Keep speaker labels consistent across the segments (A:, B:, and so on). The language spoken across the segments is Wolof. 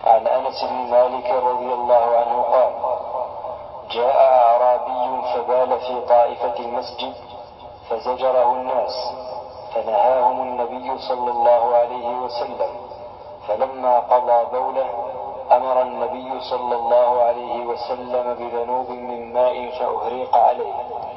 A: عن أنس بن مالك رضي الله عنه قال جاء أعرابي فبال في طائفة المسجد فزجره الناس فنهاهم النبي صلى الله عليه وسلم فلما قضى بوله أمر النبي صلى الله عليه وسلم بذنوب من ماء فأهريق عليه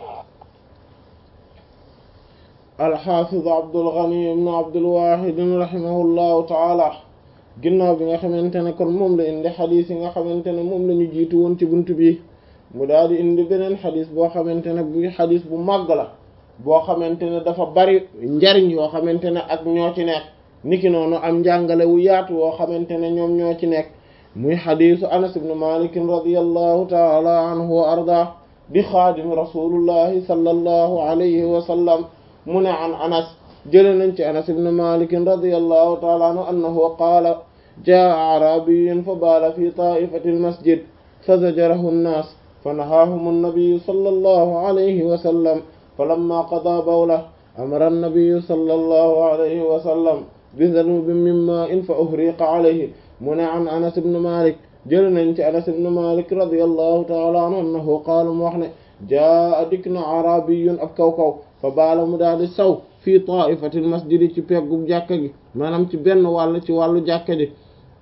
B: alxaafiz abdul ghani ibn abdul wahid rahimahullahu taala ginnaaw bi nga xamante ne kon moom la indi xadis yi nga xamante ne moom la ñu jiitu woon ci bunt bi mu daal di indi beneen xadis boo xamante ne bu xadis bu màgg la boo xamante ne dafa bari njariñ yoo xamante ne ak ñoo ci nekk niki noonu am njàngale wu yaatu woo xamante ne ñoom ñoo ci nekk muy xadisu anas ibn malik radiyallahu taala anhu wa arda di xaadim rasulullahi sallallahu alayhi wa sallam mu ne an anas jële nañ ci anas ibn malik radiyallahu taala anhu annahu qaala jaa arabiyun fa baala fi taifati almasjid fa zajarahu nnaas fa nahaahum annabiyu sallallahu alayhi wa sallam falamma qadaa bawlah amara annabiyu sallallahu alayhi wa sallam bi danubin min maa'in fa uhriqa alayhi mu ne an anas ibn malik jële nañ ci anas ibn malik radiyallahu taala anhu annahu qaala mu wax ne jaa dikk na arabiyun ab kaw kaw fa baala mu daal di saw fii taifatil masjidi ci peggu jàkka gi maanaam ci benn wàll ci wàllu jàkka ji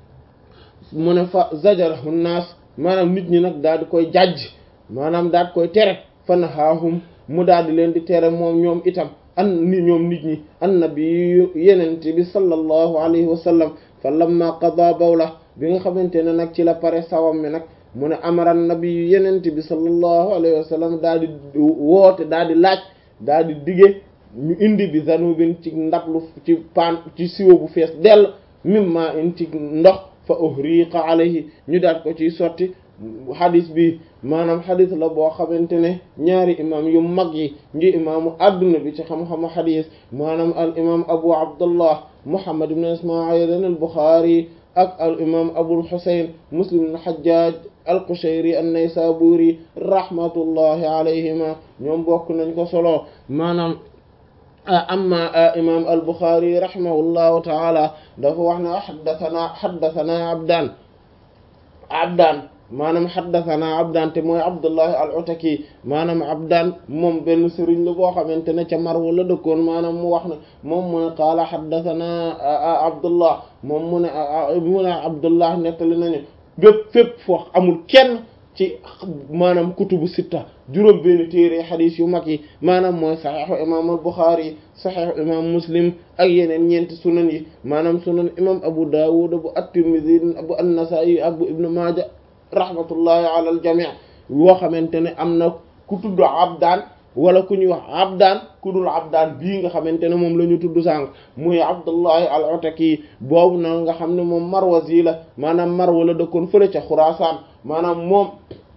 B: mu ne fa zajarahu naas maanaam nit ñi nag daal di koy jàjj maanaam daal di koy tere fa nahaahum mu daal di leen di tere moom ñoom itam an ni ñoom nit ñi annabi yenente bi sallallahu alayhi wa sallam fa lamma qada bawla bi nga xamante ne nag ci la pare sawam mi nag mu ne amara nabi yenente bi sallallahu alayhi wa sallam daal di woote daal di laaj daal di dige ñu indi bi zanubin ci ndablu ci paan ci siwo bu fees dell mimma in ci ndox fa uhriqa alayhi ñu daal ko ciy sotti xadis bi maanaam xadis la boo xamante ne ñaari imam yu mag yi ngi imaamu adduna bi ci xam-xamu xadis maanaam al imam abu abdullah muhammad ibn ismail al buxaari ak al imam abul husayn muslim ibn hajjaj al qushayri an naysaburi rahmatullahi alayhima ñoom bokk nañ ko solo maanaam amma imam al buxaari rahimahullahu taala dafa wax ne xaddathana xaddathana abdan abdan maanaam xaddathana abdan te mooy abdullahi al utaki maanaam abdan moom benn sëriñ la boo xamante ne ca Marw la dëkkoon maanaam mu wax ne moom mu ne qaala xaddathana abdullah moom mu ne mu ne abdullah nettali nañu bépp fépp foo amul kenn ci maanaam kutubu sitta juróom benn téere xadis yu mag yi maanaam mooy saxeexu imam al buxaari saxeexu imam muslim ak yeneen ñeenti sunan yi maanaam sunan imam abu dawud bu at-tirmidhi bu an-nasa'i ak bu ibnu maaja rahmatullahi ala al jami' woo xamante ne am na ku tudd abdaan wala ku ñuy wax abdaan ku dul abdaan bii nga xamante ne moom la ñu tudd sànq muy abdullahi al utaki boobu na nga xam ne moom marwazi la maanaam marwa la dëkkoon fële ca xuraasaan maanaam moom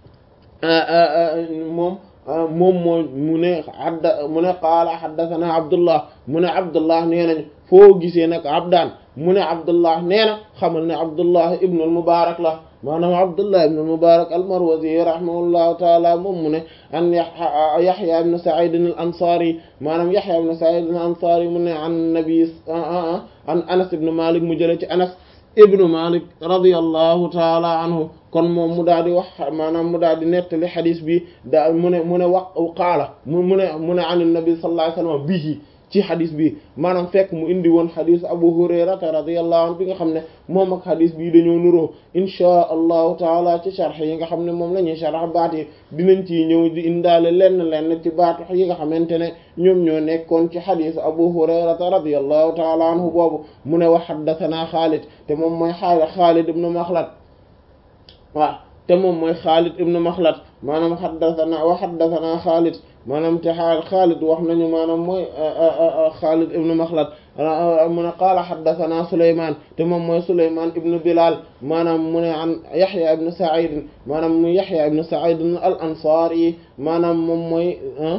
B: moom moom moo mu ne adda mu ne qaala haddathana abdullah mu ne abdullah nee nañ foo gisee nag abdaan mu ne abdullah nee na xamal ne abdullah ibnu al mubarak la maanaam abdullah ibn al-mubarak al-marwazi rahimahullahu taala moom mu ne an yahya ibn sa'id al-ansari maanaam yahya ibn sa'id al-ansari mu ne an nabi an anas ibn malik mu jële ci anas ibnu malik radiyallahu taala anhu kon moom mu daal di wax maanaam mu daal di nettali xadis bi daa mu ne mu ne wax qaala mu mu ne mu ne an nabi sallallahu alayhi wasallam bihi ci xadis bi maanaam fekk mu indi woon xadis abu hurayrata radiyallahu anhu bi nga xam ne moom ak xadis bii dañoo nuroo inchaa allahu taala ci sharx yi nga xam ne moom la ñuy sharx baat yi dinañ ci ñëw di indaale lenn lenn ci baatu yi nga xamante ne ñoom ñoo nekkoon ci xadis abu hurayrata radiyallahu taala anhu boobu mu ne wax xaddathana xaalid te moom mooy xaali xaalid ibnu maxlad waaw te moom mooy xaalid ibnu maxlad maanaam xaddathana wa xaddathana xaalid maanaam te xaal xaalid wax nañu maanaam mooy xaalid ibnu maxlad mu ne qaala xaddathana suleyman te moom mooy suleyman ibnu bilal maanaam mu ne an yaxya ibnu said maanaam mu yaxya ibnu said al ansari maanaam moom mooy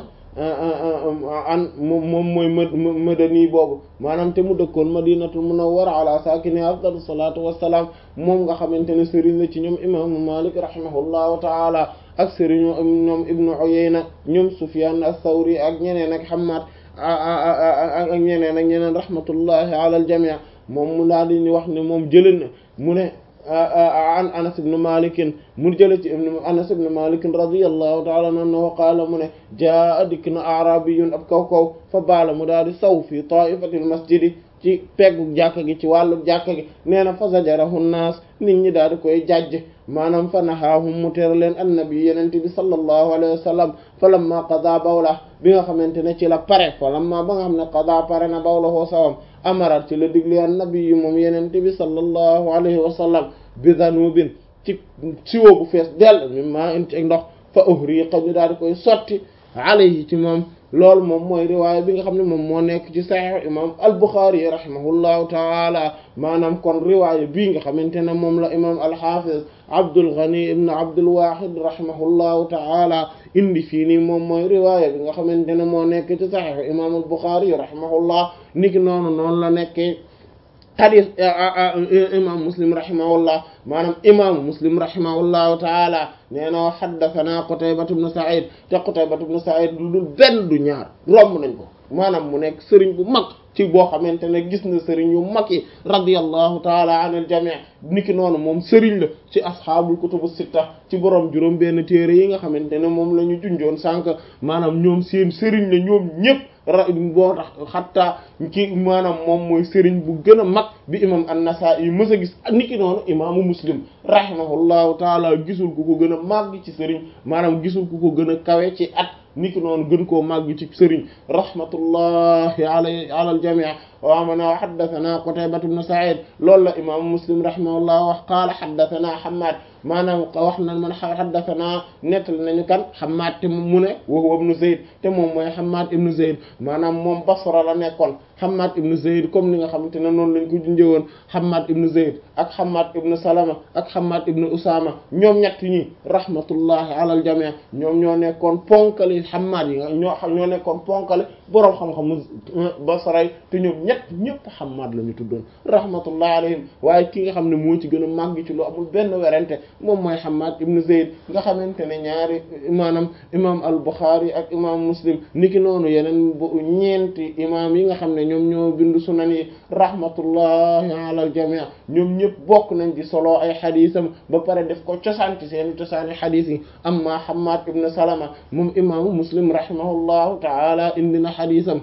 B: an moom mooy madani boobu maanaam te mu dëkkoon madinatul munawwara ala saakini afdalu salaatu wassalaam moom nga xamante ne sëriñ la ci ñoom imaamu malik rahimahullahu taala ak sëriñu ñoom ibnu uyayna ñoom sufyan as-sawri ak ñeneen ak hamad ak ñeneen ak ñeneen rahmatullahi ala al jami' moom mu daal di ñu wax ne moom jëlee na mu ne an anas ibn malik mu jële ci anas ibn malik radiyallahu ta'ala anhu qaala mu ne jaa dikk na arabiyun ab kaw kaw fa baala mu daal di saw fi ta'ifatil masjidi ci peggu jàkka gi ci wàllu jàkka gi nee na fa zajarahu naas nit ñi daal di koy jàjj maanaam fa nahaahum mu tere leen annabi yenente bi sallallahu alayhi wa sallam fa lamma qada bawla bi nga xamante ne ci la pare fa lamma ba nga xam ne qada pare na bawla hoo sawam amarat ci la digli annabi yi moom yenente bi sallallahu alayhi wa sallam bi danubin ci siwo bu fees dell mi maa in ci ndox fa uhriqa ñu daal di koy sotti alayhi ci moom loolu moom mooy riwaaya bi nga xam ne moom moo nekk ci saxiix imam al-Bukhari rahimahullahu taala maanaam kon riwaaya bii nga xamante ne moom la imam al-Hafiz Abdul Ghani ibn Abdul Wahid rahimahullahu taala indi fii nii moom mooy riwaaya bi nga xamante ne moo nekk ci saxiix imam al-Bukhari rahimahullah niki noonu noonu la nekkee xadis imam muslim rahimahullah maanaam imaamu muslim rahimahullahu taala nee na xaddathana qutaybatu bnu sa'id te qutaybatu bnu sa'id lu dul benn du ñaar romb nañ ko maanaam mu nekk sëriñ bu mag ci boo xamante ne gis na sëriñ yu mag yi radiyallahu taala an al jami' niki noonu moom sëriñ la ci asxaabul kutubu sitta ci borom juróom benn téere yi nga xamante ne moom la ñu junjoon sànq maanaam ñoom seen sëriñ la ñoom ñëpp ra boo tax xatta ki maanaam moom mooy sëriñ bu gën a mag bi imam an-Nasa'i mës a gis niki noonu imaamu muslim rahimahullahu taala gisul ku ko gën a màgg ci sëriñ maanaam gisul ku ko gën a kawe ci at niki noonu gën koo màgg ci sëriñ rahmatullahi alay ala al jami' wa mana haddathana Qutaybah ibn Sa'id loolu la imaamu muslim rahimahullah wax qaala haddathana Hammad maanaam wax na man haddathana nettal nañu kan Hammad te mu ne wa huwa ibn Zayd te moom mooy Hammad ibn Zayd maanaam moom Basra la nekkoon Hammad ibn Zayd comme ni nga xamante ne noonu lañ ko junjëwoon Hammad ibn Zayd ak Hammad ibn Salama ak Hammad ibn Usama ñoom ñett ñi rahmatullahi ala al jami' ñoom ñoo nekkoon ponkali Hammad yi ñoo xam ñoo nekkoon ponkali boroom xam-xamu Basra te ñoom ñett ñëpp Hammad la ñu tuddoon rahmatullahi alayhim waaye ki nga xam ne moo ci gën a màgg ci lu amul benn werante moom mooy Hammad ibn Zayd nga xamante ne ñaari maanaam imam al-Bukhari ak imam Muslim niki noonu yeneen bu ñeenti imam yi nga xam ne ñoom ñoo bindu sunan yi rahmatullahi ala al-jami' ñoom ñëpp bokk nañ di solo ay xadisam ba pare def ko cosaan ci seen cosaani xadis yi amma Hammad ibn Salama moom imaamu Muslim rahimahullahu ta'ala indi na xadisam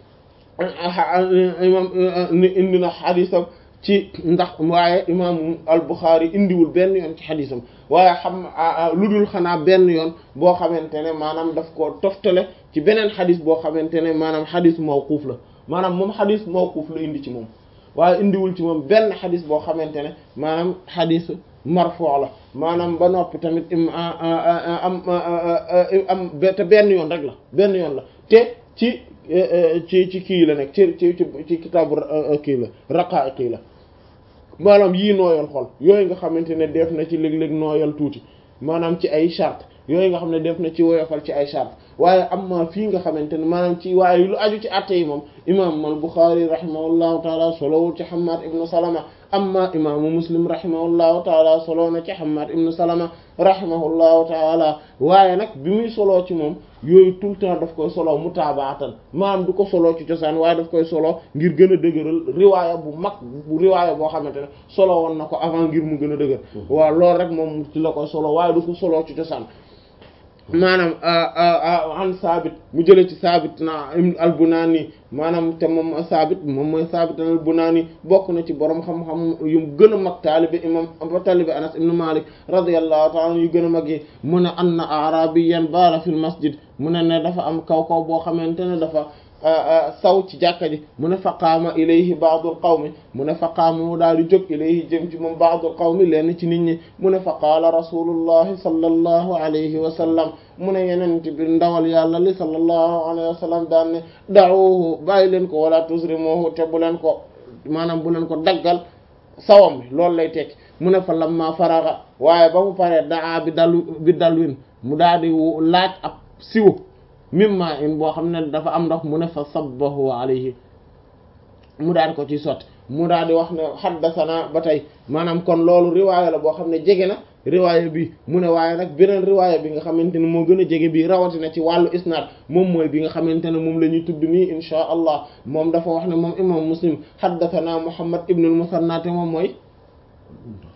B: imam indi na xadisam ci ndax waaye imam al-Bukhari indiwul benn yoon ci xadisam waaye xam lu dul xanaa benn yoon boo xamante ne maanaam daf ko toftale ci beneen xadis boo xamante ne maanaam xadis mawquuf la maanaam moom xadis mawquuf la indi ci moom waaye indiwul ci moom benn xadis boo xamante ne maanaam xadis marfu la maanaam ba noppi tamit am am te benn yoon rek la benn yoon la te ci ci ci kii la nekk ci ci ci kitaabu kii la raqaa'iq kii la maanaam yii nooyal xol yooyu nga xamante ne def na ci léeg-léeg nooyal tuuti maanaam ci ay charte yooyu nga xam ne def na ci woyofal ci ay charte waaye amma fii nga xamante ne maanaam ci waaye lu aju ci atte yi moom imam al-Bukhari rahimahullahu taala solowul ci Hammad ibnu Salama amma imaamu Muslim rahimahullahu taala solo na ci Hammad ibnu Salama rahimahullahu taala waaye nag bi muy soloo ci moom yooyu tout le temps daf koy solo mutaabaatan maanaam du ko solo ci cosaan waaye daf koy solo ngir gën a dëgëral riwaaya bu mag bu riwaaya boo xamante ne solo woon na ko avant ngir mu gën a dëgër waaw loolu rek moom ci la koy solo waaye du ko solo ci cosaan maanaam an saabit mu jëlee ci saabit na al-Bunani maanaam te moom saabit moom mooy saabit al-Bunani bokk na ci borom xam-xam yu gën a mag taalibe imam taalibe Anas ibn Malik radiyallahu ta'ala yu gën a mag yi mu ne anna a'rabiyyan baala fil masjid mu ne ne dafa am kaw kaw boo xamante ne dafa saw ci jàkka ji mu ne faqaama ilayhi ba'dul qawmi mu ne faqaama mu daal di jóg ilayhi jëm ci moom ba'dul qawmi lenn ci nit ñi mu ne fa qaala rasulullahi sallallahu alayhi wa sallam mu ne yeneen bi ndawal yàlla li sallallahu alayhi wa sallam daan ne da'uhu bàyyi leen ko wala tusrimuhu te bu leen ko maanaam bu leen ko daggal sawam bi loolu lay tekki mu ne fa lamma faraga waaye ba mu paree daa bi dalu bi dalwin mu daal di laaj ab siwo mimma in boo xam ne dafa am ndox mu ne fa sabbahu alayhi mu daal di ko ci sotti mu daal di wax ne xaddasana ba tey maanaam kon loolu riwaaya la boo xam ne jege na riwaaya bi mu ne waaye nag beneen riwaaya bi nga xamante ne moo gën a jege bii rawatina ci wàllu isnaad moom mooy bi nga xamante ne moom la ñuy tudd nii insha allah moom dafa wax ne moom imam muslim xaddasana muhammad ibn al musanna te moom mooy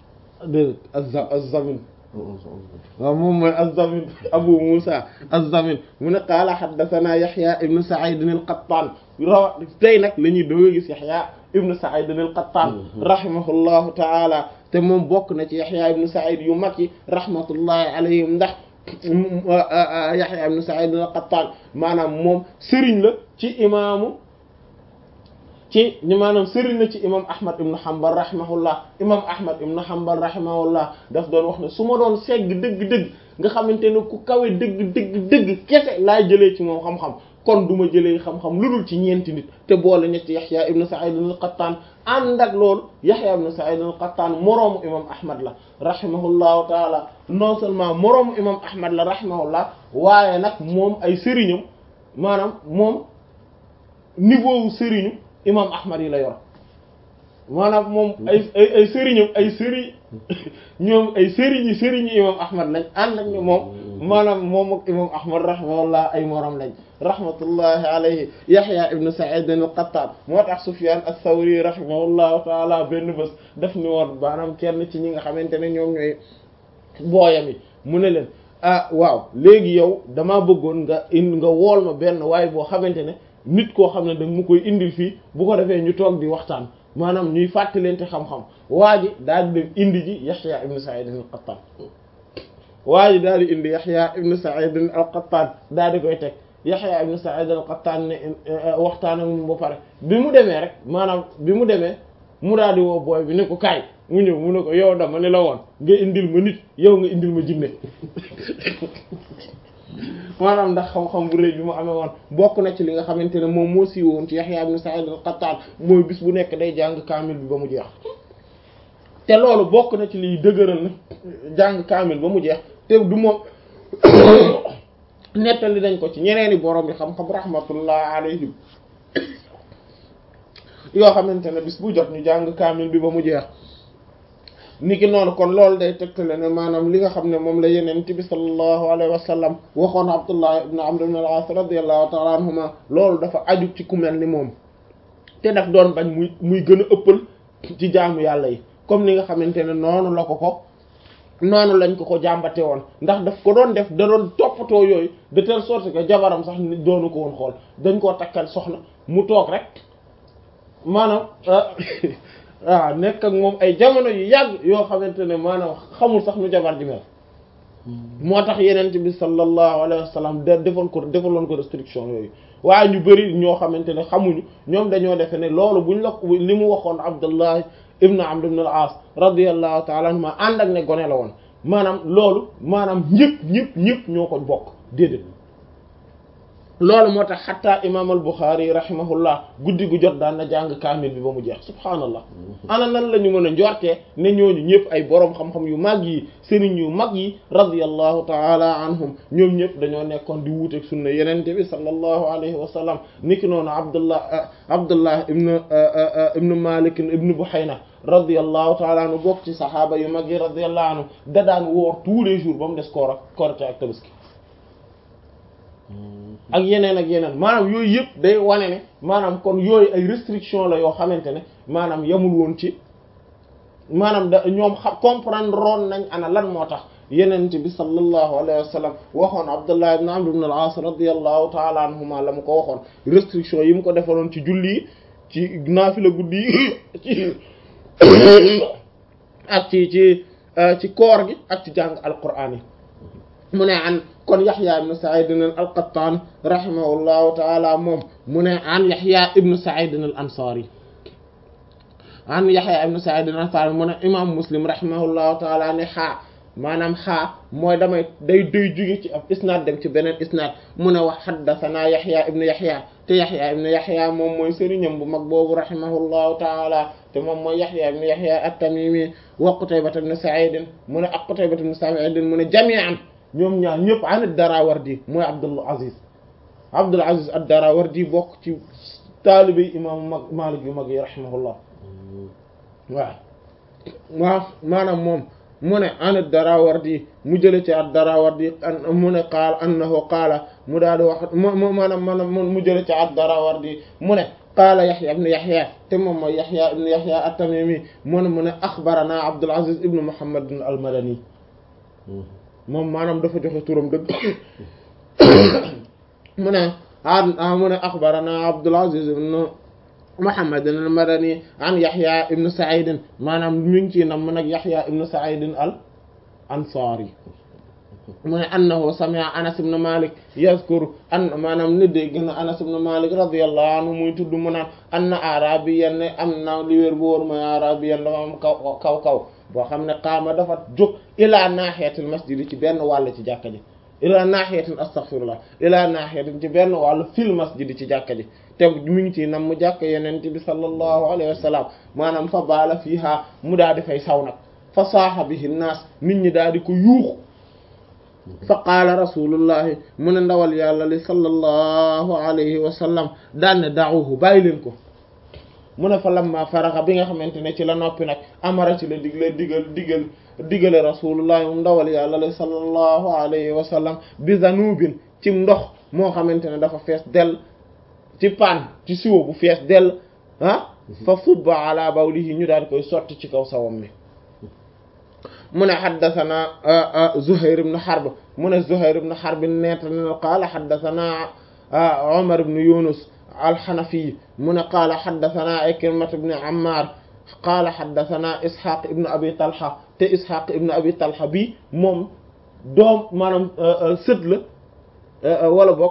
B: déedéet azza azzamin waaw moom mooy azzamin abu musa azzamin mu ne qaala haddathana yaxya ibnu said al-qattan rawa tey nag la ñuy doog a gis yaxya ibnu said al-qattan rahimahullahu taala te moom bokk na ci yaxya ibnu said yu mag yi rahmatullahi alayhim ndax yaxya ibnu said al-qattan maanaam moom sëriñ la ci imaamu ci ñi maanaam sëriñ la ci imam ahmad ibnu hanbal rahimahullah imam ahmad ibnu hanbal rahimahullah daf doon wax ne su ma doon segg dëgg-dëgg nga xamante ne ku kawe dëgg dëgg dëgg kese laa jëlee ci moom xam-xam kon du ma jëlee xam-xam lu dul ci ñeenti nit te boole ñetti yaxya ibnu sa'id al-qattan ànd ak loolu yaxya ibnu sa'id al-qattan moroomu imam ahmad la rahimahullahu taala non seulement moroomu imam ahmad la rahimahullah waaye nag moom ay sëriñam maanaam moom niveau wu sëriñu imam ahmad yi la yor maanaam moom ay ay ay sëriñam ay sëriñ ñoom ay sëriñi sëriñi imam ahmad lañ ànd ak ne moom maanaam moom ak imam ahmad rahimahullah ay morom lañ rahmatullahi alayhi yahya ibnu sa'id al-qattan moo tax sufyan ath-thawri rahimahullahu taala benn bés daf ni woon maanaam kenn ci ñi nga xamante ne ñoom ñooy booyam yi mu ne leen ah waaw léegi yow damaa bëggoon nga indi nga wool ma benn waaye boo xamante ne nit koo xam ne da mu koy indil fii bu ko defee ñu toog di waxtaan maanaam ñuy fàttalente xam-xam waa ji daal di dem indi ji Yahya ibn Sa'id al-Qattan waa ji daal di indi Yahya ibn Sa'id al-Qattan daal di koy teg Yahya ibn Sa'id al-Qattan ne waxtaan ak moom ba pare bi mu demee rek maanaam bi mu demee mu daal di woo booy bi ne ko kaay mu ñëw mu ne ko yow dama ne la woon nga indil ma nit yow nga indil ma jinne maanaam ndax xam-xam bu rëy bi mu amee woon bokk na ci li nga xamante ne moom moo siiw woon ci Yahya ibn Sa'id al-Qattan mooy bis bu nekk day jàng kaamil bi ba mu jeex te loolu bokk na ci liy dëgëral na jàng kaamil ba mu jeex te du moom nettali dañ ko ci ñeneeni borom yi xam-xam rahmatullah alayhim yoo xamante ne bis bu jot ñu jàng kaamil bi ba mu jeex niki noonu kon loolu day tegtale ne maanaam li nga xam ne moom la yeneen bi sallallahu alayhi wa sallam waxoon Abdullah ibn Amr ibn al-As radiyallahu ta'ala anhuma loolu dafa aju ci ku mel ni moom te daf doon bañ muy muy gën a ëppal ci jaamu yàlla yi comme ni nga xamante ne noonu la ko ko noonu lañ ko ko jàmbate woon ndax daf ko doon def da doon toppatoo yooyu de telle sorte que jabaram sax doonu ko woon xool dañ koo takkal soxna mu toog rek maanaam waaw nekk ak moom ay jamono yu yàgg yoo xamante ne maanaam xamul sax nu jabar ji mel moo tax yenent bi sallallahu alayhi wa sallam da defoon ko defaloon ko restriction yooyu waaye ñu bari ñoo xamante ne xamuñu ñoom dañoo defe ne loolu buñ la li mu waxoon Abdullah ibn Amr ibn al-As radiyallahu ta'ala anhuma ànd ak ne gone la woon maanaam loolu maanaam ñëpp ñëpp ñëpp ñoo ko bokk déedéet loolu moo tax xataa imaam al Buxaari rahimahullah guddi gu jot daan na jàng kaamil bi ba mu jeex subhaanallah ana nan la ñu mën a njortee ne ñooñu ñëpp ay boroom xam-xam yu mag yi sëriñ yu mag yi radiyallahu taala anhum ñoom ñëpp dañoo nekkoon di wuuteeg sunna yenente bi sallallahu alayhi wa sallam niki noonu abdullah abdullah ibn ibn malik ibn buhayna radiyallahu taala anhu bokk ci saxaaba yu mag yi radiyallahu anhu da daan woor tous les jours ba mu des koor ak korite ak tabaski ak yeneen ak yeneen maanaam yooyu yëpp day wane ne maanaam kon yooyu ay restriction la yoo xamante ne maanaam yamul woon ci maanaam da ñoom xam comprendre roon nañ ana lan moo tax yenente bi sallallahu alayhi wa sallam waxoon Abdullah ibn Amr ibn al-As radiyallahu ta'ala anhuma la mu ko waxoon restriction yi mu ko defaloon ci julli yi ci naafila guddi yi ci ak ci ci ci koor gi ak ci jàng alquraan yi mu ne an kon Yahya ibn Sa'id al-Qattan rahimahullahu ta'ala moom mu ne an Yahya ibn Sa'id al-Ansari an Yahya ibn Sa'id al-Ansari mu ne imam Muslim rahimahullahu ta'ala ne xaa maanaam xaa mooy damay day day jóge ci ab isnaad dem ci beneen isnaad mu ne wax haddathana Yahya ibn Yahya te Yahya ibn Yahya moom mooy sëriñam bu mag boobu rahimahullahu ta'ala te moom mooy Yahya ibn Yahya at-Tamimi wa Qutayba ibn Sa'id mu ne ak Qutayba ibn Sa'id mu ne jami'an ñoom ñaar ñëpp an ad-Darawardi mooy Abdul Aziz Abdul Aziz ad-Darawardi bokk ci taalibe imaamu mag Maalik yu mag yi rahimahullah waaw waaw maanaam moom mu ne an ad-Darawardi mu jële ci ad-Darawardi mu ne qaala annahu qaala mu daal di wax mu maanaam maanaam mu jële ci ad-Darawardi mu ne qaala yaxya ibnu yaxya te moom mooy yaxya ibnu yaxya at-tamimi mu ne mu ne axbarana abdul aziz ibnu muhammad al madani moom maanaam dafa joxe turam dëgg mu ne a mu ne axbarana abdul aziz ibnu muhammad al madani an yaxya ibnu saidin maanaam mi ngi ci nam mu nag yaxya ibnu saidin al ansari mu ne annahu sami'a anas ibn malik yazkuru an maanaam ni dégg na anas ibn malik radiyallahu anhu muy tudd mu naan anna arabiyan ne am na li wér bu wóor mooy arabiyan dafa am kaw kaw kaw boo xam ne qaama dafa jóg ila nahiyatil masjid ci benn wàll ci jàkka ji ila nahiyatin astaghfirullah ila nahiyatin ci benn wàll fil masjid ci jàkka ji te mi ngi ci nam mu jàkka yenente bi sallallahu alayhi wa sallam maanaam fa baala fiiha mu daa di fay saw nag fa saaha bihi naas nit ñi daal di ko yuuxu fa qaala rasulullahi mu ne ndawal yàlla li sallallahu alayhi wa sallam daan ne da'uhu bàyyi leen ko mu ne fa lamma faraxa bi nga xamante ne ci la noppi nag amara ci la digle digal digal digale rasulullahi moom ndawal yàlla li sallallahu alayhi wa sallam bi zanubin ci ndox moo xamante ne dafa fees dell ci paan ci siwo bu fees dell ah fa subba ala bawlihi ñu daal koy sotti ci kaw sawam mi mu ne xaddathana Zuhair ibn Harb mu ne Zuhair ibn Harb neeta ne qaala xaddathana Umar ibn Yunus al-Hanafi mu ne qaala xaddathana Ikrimah ibn Ammar qaala xaddathana Ishaq ibn Abi Talha te Ishaq ibn Abi Talha bi moom doom maanaam sët la wala boog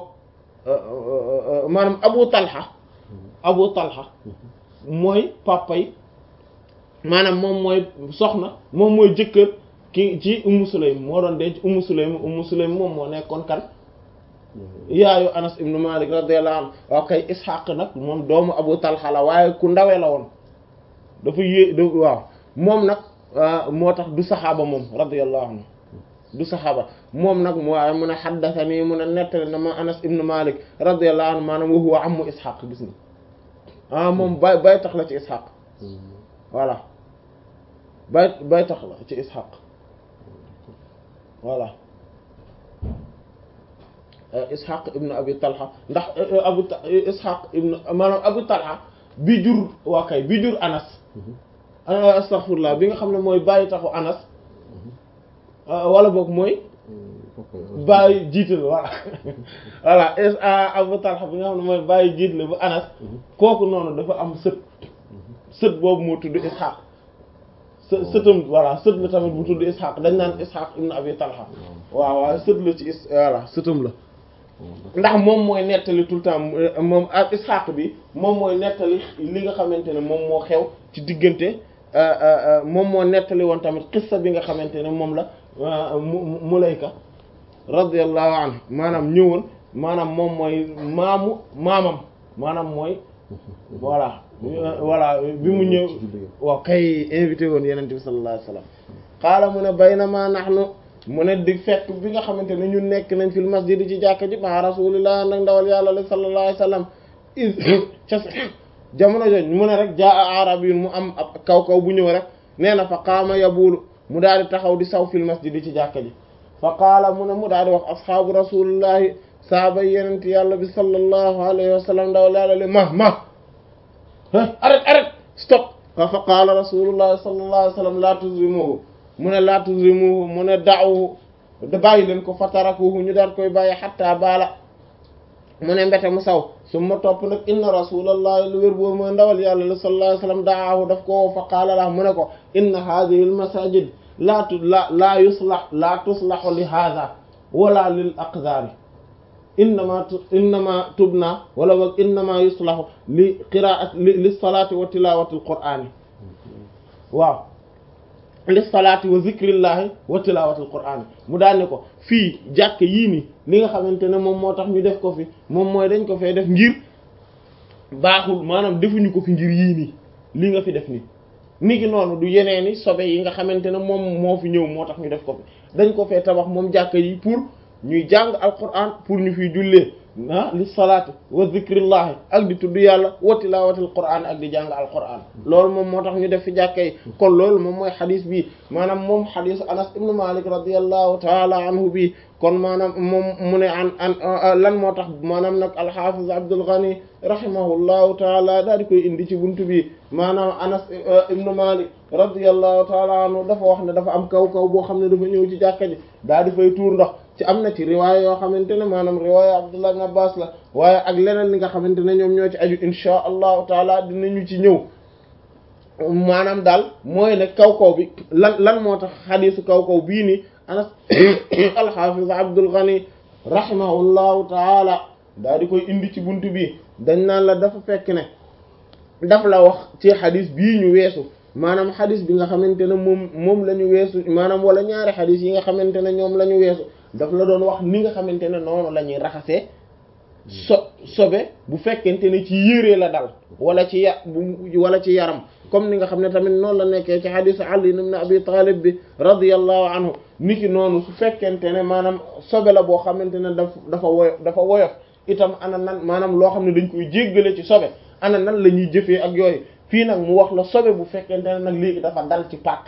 B: maanaam Abu Talha Abu Talha mooy papay maanaam moom mooy soxna moom mooy jëkkër ki ci Ummu Sulaym moo doon denc Ummu Sulaym Ummu Sulaym moom moo nekkoon kan yaayu Anas ibn Malik radiyallahu anhu waaw kay Ishaq nag moom doomu Abu Talha la waaye ku ndawee la woon dafa yé da waaw moom nag moo tax du saxaaba moom radiyallahu anhu du saxaaba moom nag mu waaye mun a xaddathani mun a nettali na ma Anas ibn Malik radiyallahu anhu maanaam wa huwa ammu Ishaq gis nga ah moom bay bay tax la ci Ishaq voilà bay bay tax la ci ishaq voilà ishaq ibn abi talha ndax abu ishaq ibn maanaam abu talha bi jur waa kay bi jur anas astaghfirullah bi nga xam ne mooy bàyyi taxu anas wala boog mooy bàyyi jiital voilà voilà abu talha bi nga xam ne mooy bàyyi jiital bu anas kooku noonu dafa am sët sët boobu moo tudd ishaq së sëtam voilà sët la tamit bu tudd ishaq dañ naan ishaq ibn abi talha waaw waaw sët la ci is voilà sëtam la ndax moom mooy nettali tout le temps moom ak ishaq bi moom mooy nettali li nga xamante ne moom moo xew ci diggante moom moo nettali woon tamit xissa bi nga xamante ne moom la mulayka radiyallahu anhu maanaam ñëwoon maanaam moom mooy maamu maamam maanaam mooy voilà voilà bi mu ñëw waaw kay invité woon yeneen bi sallallahu alayhi wasallam xaala mu ne baynama nahnu mu ne di fekk bi nga xamante ne ñun nekk nañ fil masjid ci jàkka ji ma rasulillah nag ndawal yàlla la sallallahu alayhi wasallam is ca jamono jooju mu ne rek jaa arab yi mu am ab kaw kaw bu ñëw rek nee na fa qaama yabulu mu daal di taxaw di saw fil masjid ci jàkka ji fa qaala mu ne mu daal di wax asxaabu rasulillahi saaba yenent yàlla bi sallallahu alayhi wasallam ndawal yàlla le ma ma arrête arrête stop fa qaala rasulullah sallallahu alayhi wasallam la tuzrimuhu mu ne la tuzrimuhu mu ne da'uhu da bàyyi leen ko fatarakuhu ñu daal koy bàyyi xatta baala mu ne mbete mu saw su ma topp nag inna rasulallah lu wér boobu mooy ndawal yàlla la sallallahu alayhi wasallam da'ahu daf ko fa qaala la mu ne ko inna hadhihi al masajid la la la yuslah la tuslahu li hadha wala lil aqdari innama innama tubna wala boog innama yuslahu li qiraat li li salaati wa tilawati alqur'ani waaw li salaati wa zikrillahi wa tilawati alqur'ani mu daal ne ko fii jàkk yii nii li nga xamante ne moom moo tax ñu def ko fi moom mooy dañ ko fee def ngir baaxul maanaam defuñu ko fi ngir yii nii li nga fi def nii ni ki noonu du yeneeni sobe yi nga xamante ne moom moo fi ñëw moo tax ñu def ko fi dañ ko fee tabax moom jàkk yi pour ñuy jàng alquran pour ñu fiy jullee ah li salaati wa zikrillahi ak di tudd yàlla wa tilaawatil qur'an ak di jàng al qur'an loolu moom moo tax ñu def fi jàkka yi kon loolu moom mooy xadis bi maanaam moom xadisu anas ibnu malik radiallahu taala anhu bi kon maanaam moom mu ne an an lan moo tax maanaam nag alxafiz abdul ghani rahimahullahu taala daal di koy indi ci buntu bi maanaam anas ibnu malik radiallahu taala anhu dafa wax ne dafa am kaw kaw boo xam ne dafa ñëw ci jàkka ji daal di fay tuur ndox ci am na ci riwaaya yoo xamante ne maanaam riwaaya abdullah ibn abbas la waaye ak leneen li nga xamante ne ñoom ñoo ci aju insha allahu taala dinañu ci ñëw maanaam daal mooy ne kaw kaw bi lan lan moo tax xadiisu kaw kaw bii nii anas alxafiz abdul ghani rahimahullahu taala daal di koy indi ci buntu bi dañ naan la dafa fekk ne daf la wax ci xadis bii ñu weesu maanaam xadis bi nga xamante ne moom moom la ñu weesu maanaam wala ñaari xadis yi nga xamante ne ñoom la ñu weesu daf la doon wax ni nga xamante ne noonu la ñuy raxasee so sobe bu fekkente ne ci yére la dal wala ci ya wala ci yaram comme ni nga xam ne tamit noonu la nekkee ci xadisu Ali ibn Abi Talib bi radiyallahu anhu niki noonu su fekkente ne maanaam sobe la boo xamante ne daf dafa woyof dafa woyof itam ana nan maanaam loo xam ne dañ koy jéggale ci sobe ana nan la ñuy jëfee ak yooyu fii nag mu wax la sobe bu fekkente ne nag léegi dafa dal ci pàkk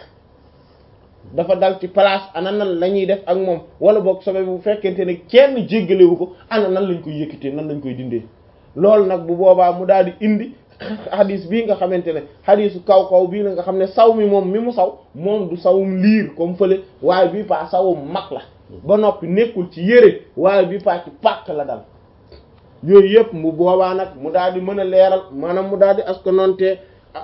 B: dafa dal ci place ana nan la ñuy def ak moom wala boog sobe bu fekkente ne kenn jéggalewu ko ana nan lañ koy yëkkatee nan lañ koy dindee loolu nag bu boobaa mu daal di indi xadis bii nga xamante ne xadisu kaw kaw bii la nga xam ne saw mi moom mi mu saw moom du sawum liir comme fële waaye bii paa sawum mag la ba noppi nekkul ci yére waaye bii paa ci pàkk la dal yooyu yëpp mu boobaa nag mu daal di mën a leeral maanaam mu daal di askanonte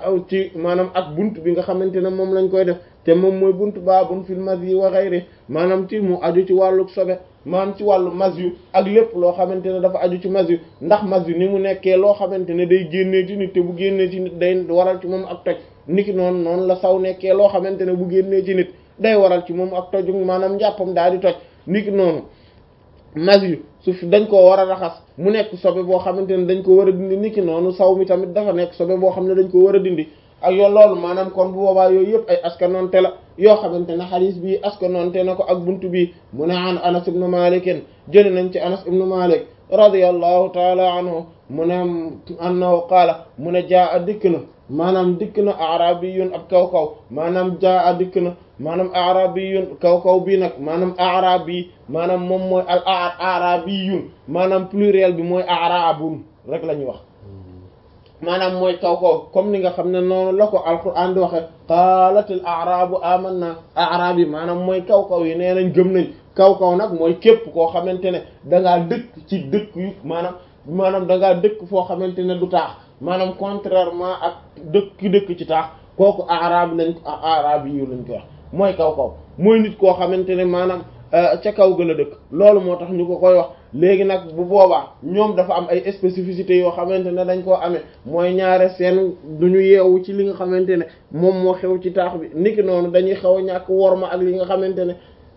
B: ci maanaam ak bunt bi nga xamante ne moom lañ koy def te moom mooy bunt baabun fil mazyi wa ghayri maanaam ci mu aju ci wàllu sobe maanaam ci wàllu mazyu ak lépp loo xamante ne dafa aju ci mazyu ndax mazyu ni mu nekkee loo xamante ne day génnee ci nit te bu génnee ci nit day waral ci moom ak toj niki noonu noonu la saw nekkee loo xamante ne bu génnee ci nit day waral ci moom ak toj maanaam njàppam daal di toj niki noonu mazyu su fi dañ koo war a raxas mu nekk sobe boo xamante ne dañ ko war a dindi niki noonu saw mi tamit dafa nekk sobe boo xam ne dañ ko war a dindi ak yow loolu maanaam kon bu boobaa yooyu yëpp ay askanoonte la yoo xamante ne xadiis bi askanoonte na ko ak buntu bi mu ne an anas ibnu malikin jëli nañ ci anas ibnu malik radiyallahu taala anhu mu ne annahu qaala mu ne jaa a dikk na maanaam dikk na arabiyun ab kaw kaw maanaam jaa a dikk na maanaam arabiyun kaw kaw bii nag maanaam arabi maanaam moom mooy al arabiyun maanaam pluriel bi mooy arabun rek la ñuy wax maanaam mooy kaw kaw comme ni nga xam ne noonu la ko alquran di waxe qaalatil arabu amanna arab yi maanaam mooy kaw kaw yi nee nañ gëm nañ kaw kaw nag mooy képp koo xamante ne dangaa dëkk ci dëkk yu maanaam maanaam dangaa dëkk foo xamante ne du taax maanaam contrairement ak dëkk ki dëkk ci taax kooku arab lañ ko arab yi lañ ko wax mooy kaw kaw mooy nit koo xamante ne maanaam ca kaw ga la dëkk loolu moo tax ñu ko koy wax léegi nag bu boobaa ñoom dafa am ay spécificités yoo xamante ne dañ koo amee mooy ñaare seen duñu yeewu ci li nga xamante ne moom moo xew ci taax bi niki noonu dañuy xaw a ñàkk worma ak li nga xamante ne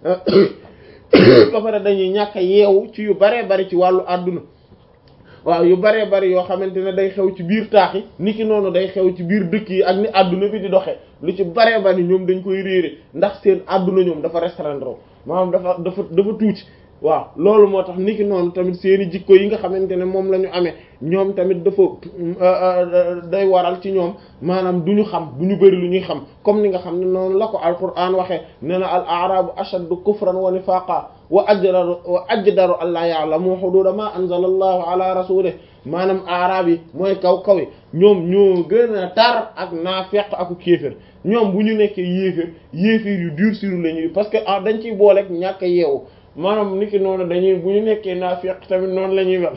B: ba pare dañuy ñàkk a yeewu ci yu baree bari ci wàllu àdduna waaw yu baree bari yoo xamante ne day xew ci biir taax yi niki noonu day xew ci biir dëkk yi ak ni àdduna bi di doxee lu ci baree bari ñoom dañ koy réere ndax seen àdduna ñoom dafa restreindre maanaam dafa dafa dafa tuuti waaw loolu moo tax niki noonu tamit seeni jikko yi nga xamante ne moom la ñu amee ñoom tamit dafa day waral ci ñoom maanaam du ñu xam du ñu bëri lu ñuy xam comme ni nga xam ne noonu la ko alquran waxee nee na al arabu ashaddu kufran wa nifaqa wa ajdaru wa ajdaru an la ya'lamu hududa ma anzala allahu ala rasulih maanaam arab yi mooy kaw kaw yi ñoom ñoo gën a tar ak naafeq aku kéefér ñoom bu ñu nekkee yéefér yéefér yu dur sur la ñuy parce que dañ ciy booleeg ñàkk a yeewu maanaam niki noonu dañuy bu ñu nekkee naafiq tamit noonu la ñuy mel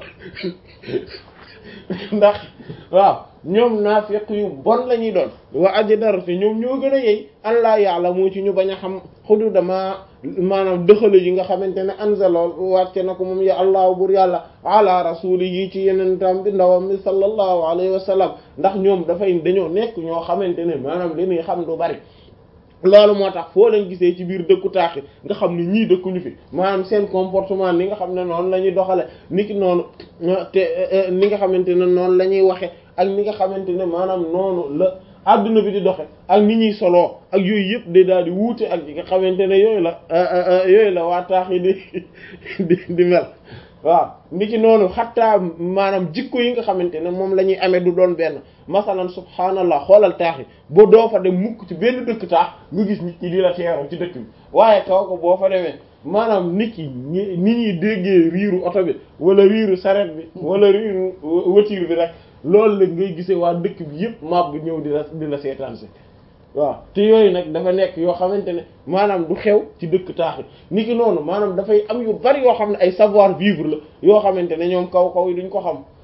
B: ndax waaw ñoom naafiq yu bon la ñuy doon wa ajdaru te ñoom ñoo gën a yey allah yàlla moo ci ñu bañ a xam xudu dama maanaam dëxale yi nga xamante ne anzalool wàcce na ko moom ya allahu bur yàlla ala rasuli yi ci yeneen tam bi ndawam bi sallallahu alayhi wa sallam ndax ñoom dafay dañoo nekk ñoo xamante ne maanaam li ñuy xam du bari loolu moo tax foo leen gisee ci biir dëkku taaxi nga xam ne ñii dëkkuñu fi maanaam seen comportement ni nga xam ne noonu la ñuy doxale niki noonu te ni nga xamante ne noonu la ñuy waxe ak ni nga xamante ne maanaam noonu la adduna bi di doxe ak ni ñuy soloo ak yooyu yëpp day daal di wuute ak yi nga xamante ne yooyu la yooyu la waa taax yi di di di mel waaw ni ki noonu xattaa maanaam jikko yi nga xamante ne moom la ñuy amee du doon benn masalan subhaanallah xoolal taax yi boo doo fa dem mukk ci benn dëkk taax nga gis nit ñi di la teeru ci dëkk bi waaye kaw ko boo fa demee maanaam nit yi ni ñuy déggee riiru oto bi wala riiru saret bi wala riiru voiture bi rek loolu la ngay gisee waa dëkk bi yëpp mab bi ñëw di la di la seetaan si waaw te yooyu nag dafa nekk yoo xamante ne maanaam du xew ci dëkk taax yi ni ki noonu maanaam dafay am yu bari yoo xam ne ay savoir vivre la yoo xamante ne ñoom kaw kaw yi duñ ko xam